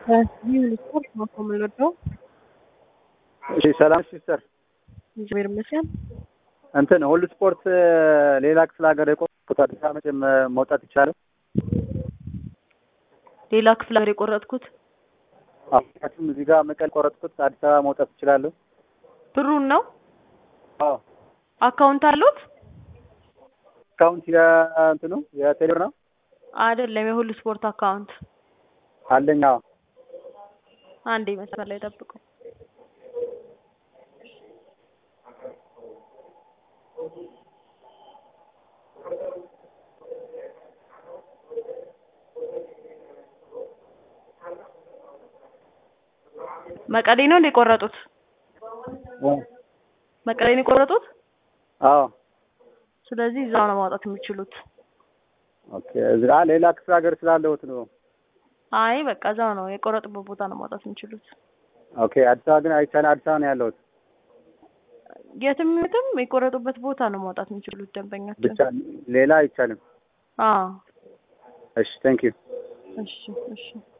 ይህ ስፖርት ነው የምንወደው። እሺ ሰላም ሲስተር፣ እግዚአብሔር ይመስገን። እንትን ሁሉ ስፖርት ሌላ ክፍለ ሀገር የቆረጥኩት አዲስ አበባ መቼም መውጣት ይቻላል? ሌላ ክፍለ ሀገር የቆረጥኩት ምክንያቱም እዚህ ጋር መቀሌ ቆረጥኩት አዲስ አበባ መውጣት እችላለሁ? ብሩን ነው። አዎ አካውንት አሉት? አካውንት የእንትኑ የቴሌብር ነው አይደለም፣ የሁሉ ስፖርት አካውንት አለኝ። አዎ አንዴ መስመር ላይ ጠብቁ። መቀሌ ነው እንደ የቆረጡት? መቀሌ ነው የቆረጡት? አዎ ስለዚህ እዛው ነው ማውጣት የሚችሉት። ኦኬ። እዚህ አ ሌላ ክፍለ ሀገር ስላለሁት ነው። አይ በቃ እዛው ነው የቆረጡበት ቦታ ነው ማውጣት የሚችሉት። ኦኬ። አዲስ አበባ ግን አይቻልም። አዲስ አበባ ነው ያለሁት የትም የትም የቆረጡበት ቦታ ነው ማውጣት የሚችሉት ደንበኛችን። ብቻ ሌላ አይቻልም። አዎ እሺ ቴንክ ዩ እሺ እሺ